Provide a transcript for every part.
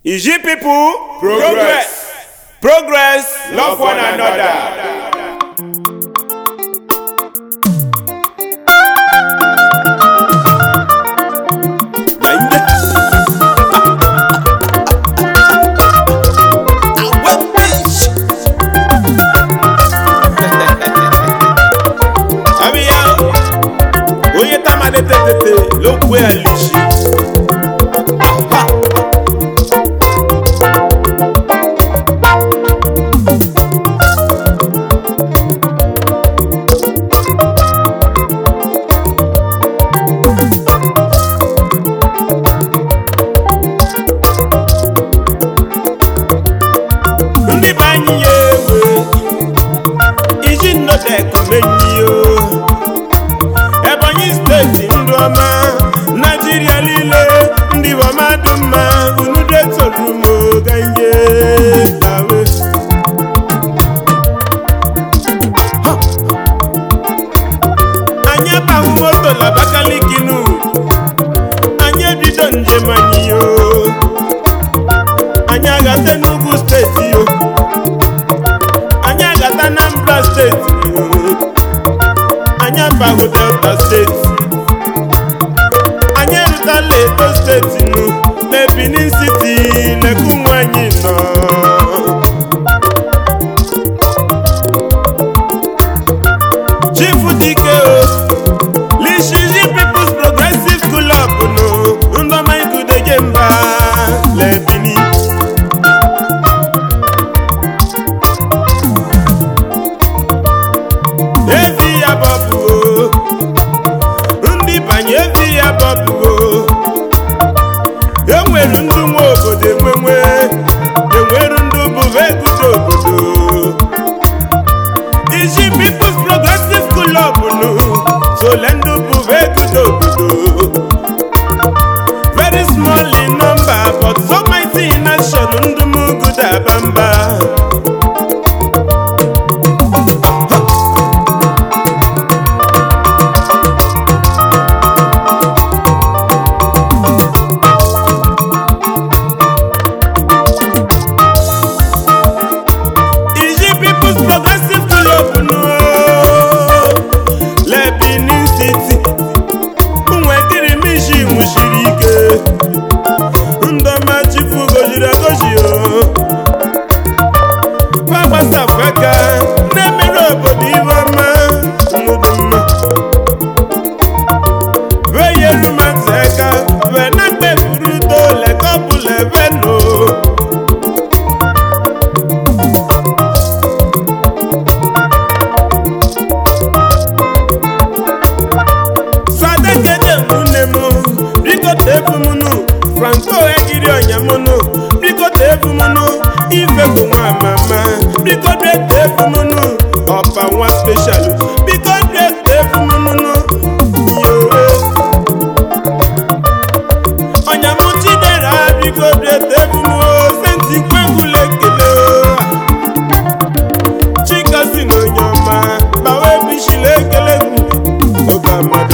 Iji people, progress. Progress, love one another. Abịa, onye tamalite tete lokwu ya lichi. ndị be anyị ya ewe iji nnọdekumenyi o ebonyi steeti ndụ ọma naijiria niile ndị ọma dị mma unu detoro m oganye awe anyị abaghị moto na abakaliki nu anyị ebido njem anyị o anyị agata n'ugwu steeti yo anyị agata Anambra steeti yo anyị abahụ Delta steeti anyị erutela Edo steeti nụ na Benin City leku nwanyị nọ Chief Dike o Lishiji People's Progressive Club nụ ndọma igudeje mba le Benin evi ya bọbụo ndị banye evi ya bọbụo enwere ndị nwe obodo enwenwe enwere ndị bụva egudo obodo iji People's Progressive Club nụ sole ndị bụva egudo obodo very small in number but so mighty in action ndị m gudo abamba Iji People's Progressive Club nụ le Benin City nwedịrị m isi nwụchiri ike ndọma chifu goziri agozi o gbagbasapụ aka na-emere obodo ihe ọma n'ụdị mma veyeru matụ aka vena mkpeburu tole kọpụl eveno sadekede nwunne m bikote efumunu franco ejiri ọnyamunu bikote efumunu ifebu nwa mama bikote efumunu ọpa nwa special bikote efumunu yowe ọnyamu chidera bikote efumu senti kwegwula ekele chika si n'onye ọma bawa ebishila ekele oge amadu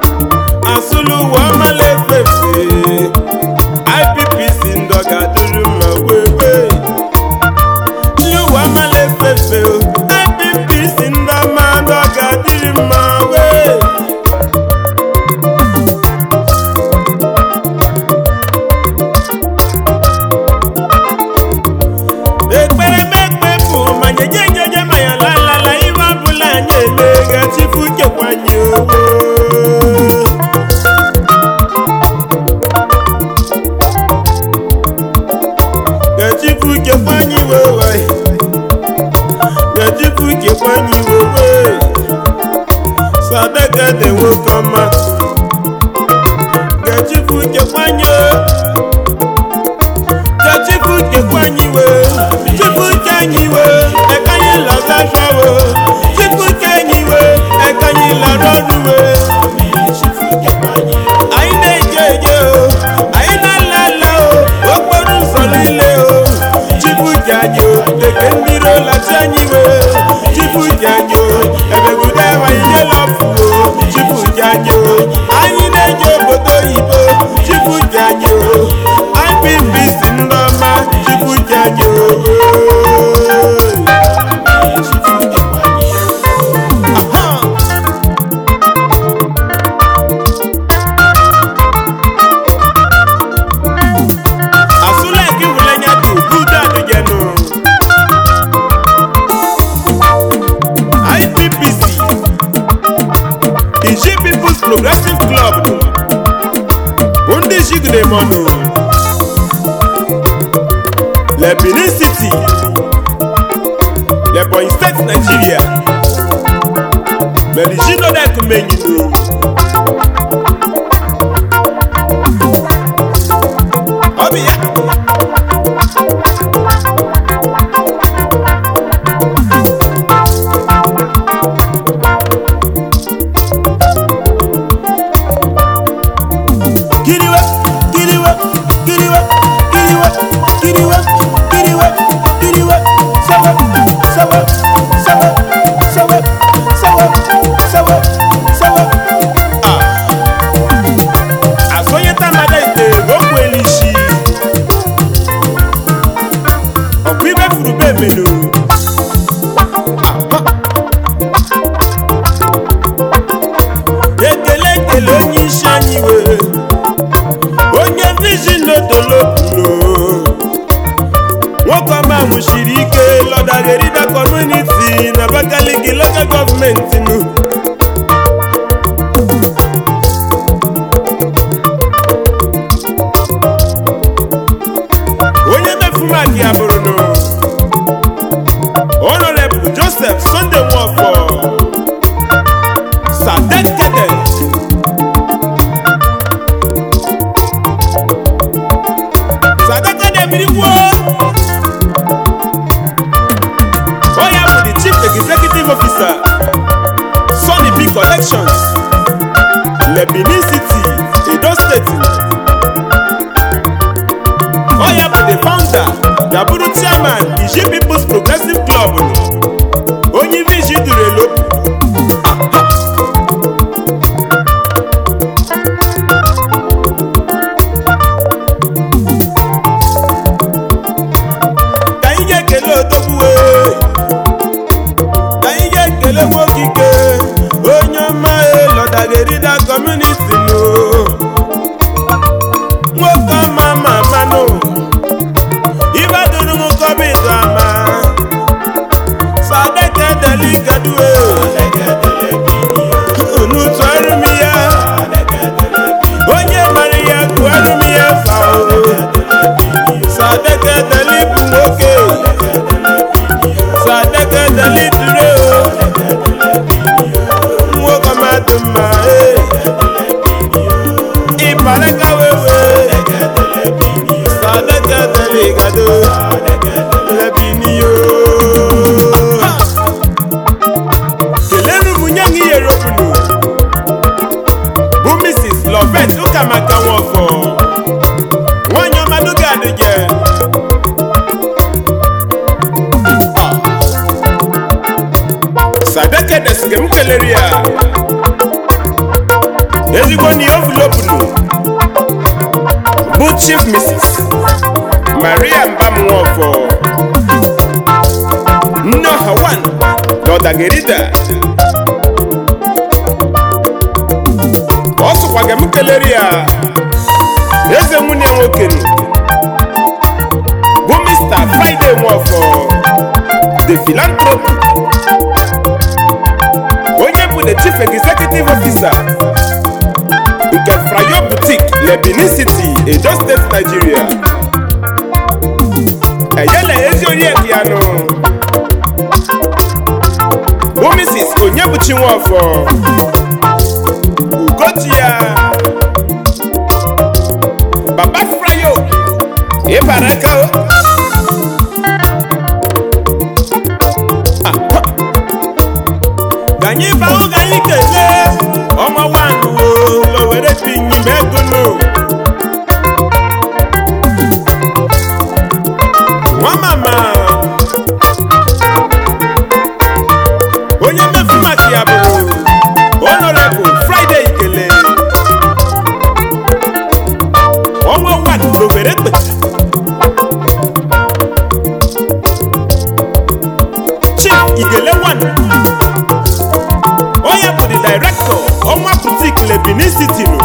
asụlụ ụwa amala efefe IPPC ndọga duru club nụ bụ ndị jigide mọnụ le benin city le bonyi steeti nigeria merijinodekumenyinu ọ bụ ya kiriwe kiriwe kiriwe kiriwe kiriwe kiriwe kiriwe sawa sawa sawa sawa sawa sawa sawa ah asonyeta mmadụ ite okwu elishi ọkụ ibe furu be emenu ekele ekele onye isi anyị wee onye vizin odolopụlo nwoke ọma mụchiri ike lọdagerida kọmuniti na abakaliki lokal gọọmenti nụ onye mefumaki ya bụrụ nụ honorable joseph sunday nwafọ sadekede sadekede mmiri gwuo onye bụ the chief executive officer Sunny B collections le benin city edo steeti onye bụ the founder gaburu chairman iji peoples progressive club onye ibe iji duru elo ka anyị ga-ekele odogwuwe ka anyị ga-ekele nwokike onye ọma elọdagerida kọmuniti nụ nwoke ọma ma manụ ibaduru m kọbidu ama sadeke deligadue unu tụọrụ m ya onye mara ya tụọrụ m ya fao sadeke deli bụ nwoke sadeke deli dure o nwoke mmadụ mma ee ịbaraka wewe sadeke deli gado lebiniyo kelenu m nye m ihe ropunu bụ mrs lovet ụkamaka nwafọ nwanyị ọmadụga adịje sadeke desike m kelere ya ezigbo na ihe ovulopunu bụ chief mrs maria mbamnwafọ nne ọha wan na ọdagerida ọ sụkwaga m kelere ya eze nwunye nwoke nụ, bụ mr friday nwafọ the philanthropy onye bụ the chief executive officer nke frayo boutique le benin city edo state nigeria eyele ezi oriakụ ya nụ bụ mrs onyebuchi nwafọ ugochi ya baba frayo ịbara aka o ka anyị baa oge anyị kelee ọnwa wanụ o were binyi megụnụ nwa mama onye mmefu maka ya bụ honorable friday ikele ọnwa wan owere kpe chief ikele wan onye bụ the director ọnwa boutique le benin city nụ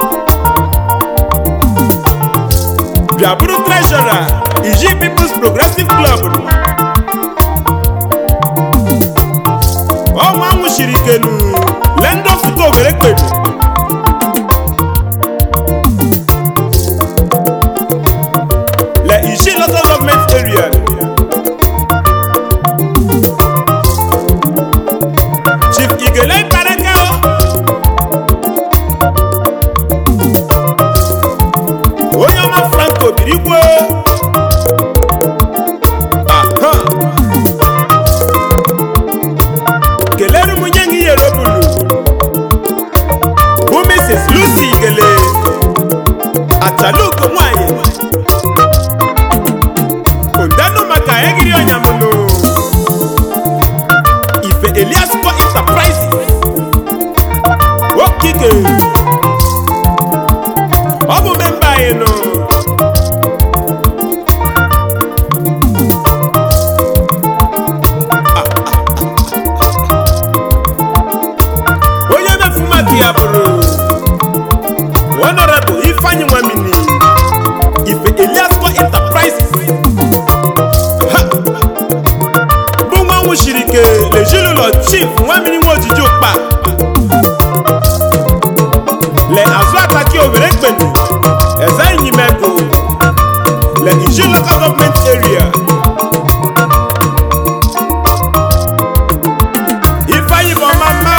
bịa bụrụ treasurer iji peoples progressive club nụ ọnwa nwụchiri ikenu lendo foto ogere kpedu igwe aha kelere m nye gị yere bulu bụ mrs lucy gele atalugo nwanyị ondanụ maka egiri ọnyamụlụ ife eliasco enterprises okike ọ bụ memba anyị nụ onye mefu maka ya bụrụ honorable ifeanyi nwamini ife eliasco enterprises Ha! bụ nwa nwụchiri ike lezinụlọ chief nwamini nwa ojiji ụkpa le azụ ataki owere ekpeni ezenyimego le iji local government area ifeanyi bụ ọma mma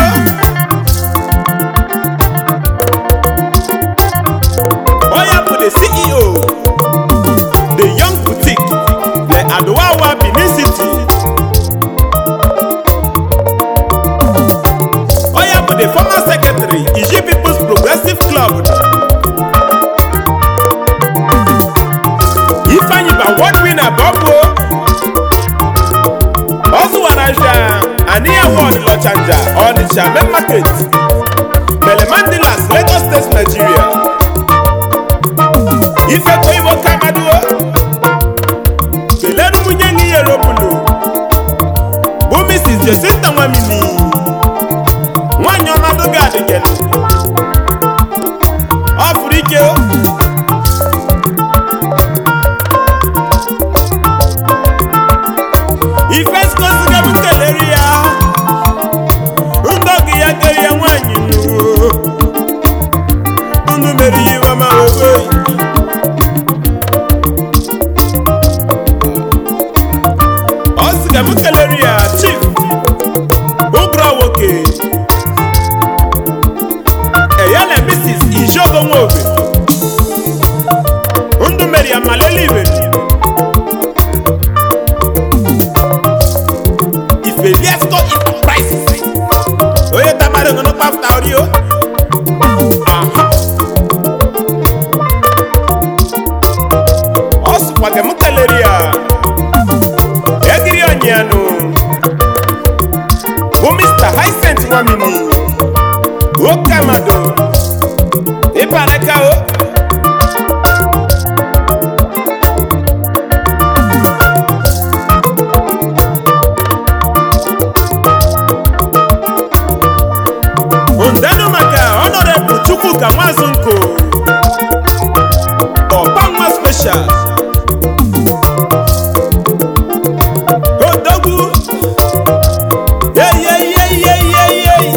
onye bụ the ceo the young boutique le adowawa benin city onye bụ the former secretary iji people's progressive club ifeanyi bụ award winner bọbụ ọ zụwara nja aniya ward lọchanja ọnịcha main market melemandilas lagos state nigeria ifekọ igbo kamaduo kelere nwunye gị yere obulu bụ mrs jesinta nwamini nwanyị ọnọdụ gị adịgelu ọ fụrụ ike o. ife skoziga m kelere ya ndọgị ya kere ya nwanyị nnuwo unu mere ihe ọma owe ọ sị ka m kelere ya chief ụbụrụ nwoke eyala mrs ijogo nwobe ndụ mere ya malele ibe ifeliasco enterprises onye tamara ngono kpafta orio aha ọ sịkwa ka m kelere ya egiri onyianụ bụ mr hicent nwamini nwoke amado ịbanaka o ndanụ maka honorable chukwuka nwazunko ọgbanwa special odogwu yeyeyeyeyeyey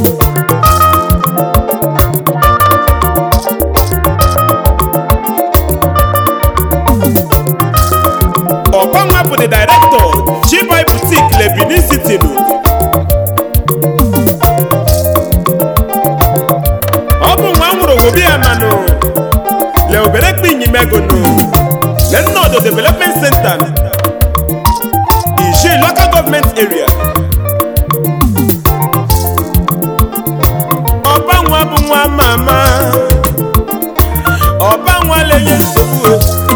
ọgbanwa bụ the director chibai boutique le benin city nụ ọ bụ nwa nwụrụ obodo ya manụ le obere kpinyimegonu le nnọdụ development center iji local government area ọba nwa bụ nwa mama ọba nwa lenye nsogbu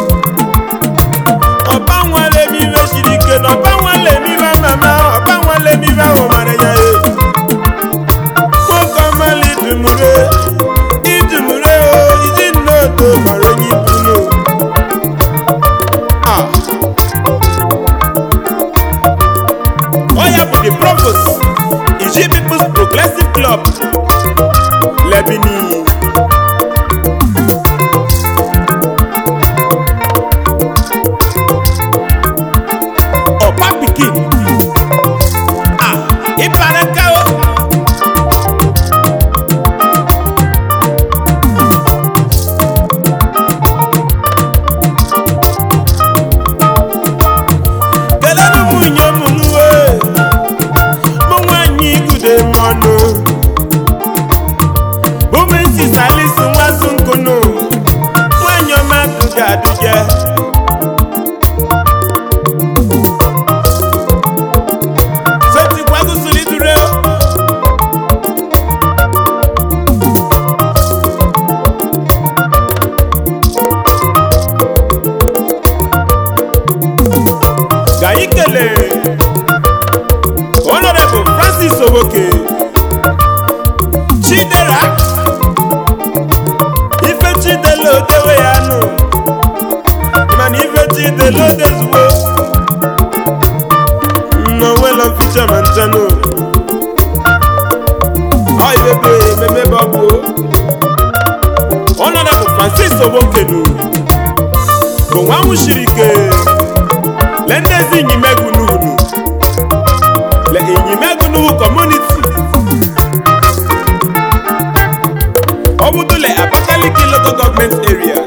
ọba nwa lemibe siri ike na ọba nwa lemibe mama ọba nwa lemibe ahụ mara ya e nwoke ọmala idumure idumure o iji nnodo mara onye ibunu a honorable francis owokenu bụ nwa nwụchiri ike le ndị ezi inyimegwu n'unu le inyimegwu n'uhu community ọ bụdole abakaliki local government area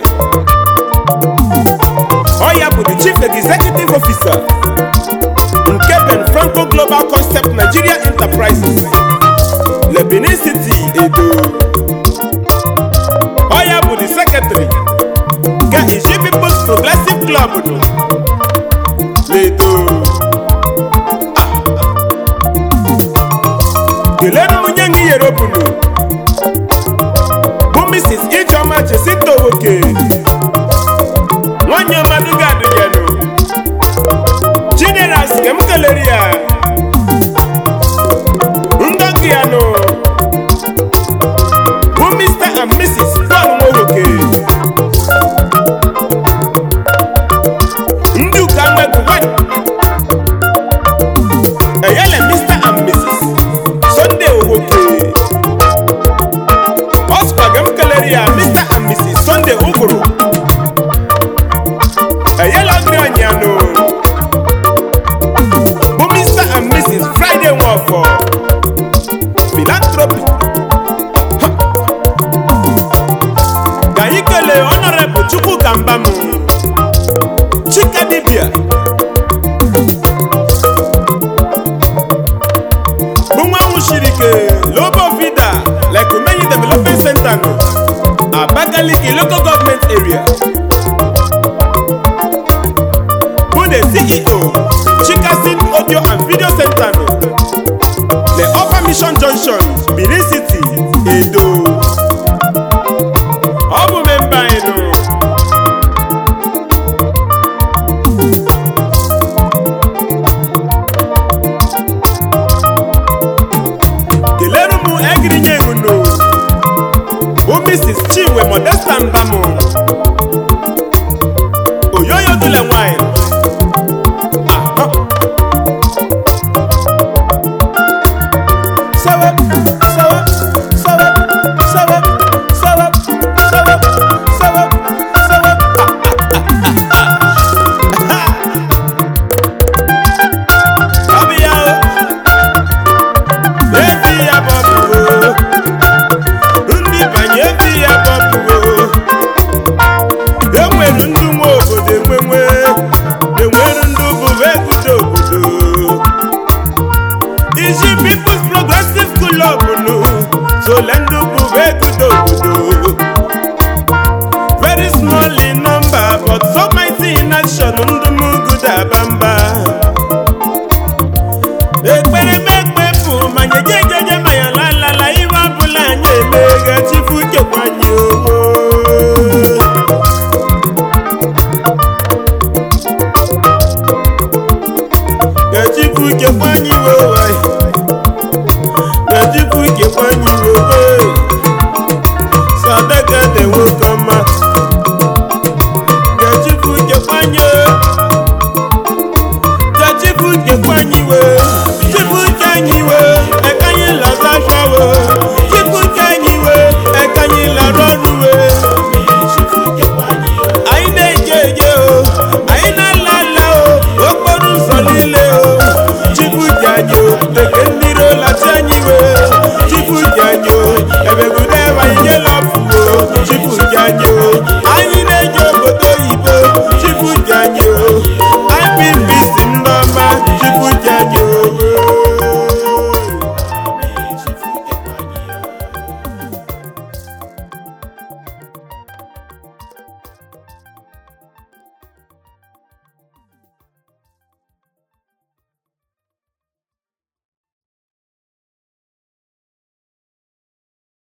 ọ ya bụ the chief executive officer nke ben franco global concept nigeria enterprises le benin city edo ọ ya bụ the secretary nke iji peoples progressive club nụ ledo kelere m onye ngị yere obunu bụ mrs ijeọma chesito nwoke nwanyị ọmadụ ga-adụnyenụ generals nke m kelere ya ndọgụ ya nụ bụ mr and mrs paul nwoke ndị ụka nwegwu nwanyị eyele mr and mrs sunday owoke ọ sịkwa ka m kelere ya mr and mrs sunday ụgụrụ eyela ọgịrị ọnyanụ bụ mr and mrs friday nwafọ philanthropy Ha! ka anyị kelee honorable chukwu ka mbam chika dibia bụ nwa nwụchiri ike lobo vida like umeyi development center nọ abakaliki local government area bụ the ceo chikasin audio and video center nọ the upper mission junction benin city edo ọ bụ memba anyị nọ kelere m egirinye ngunu bụ mrs chinwe modesta mbamụ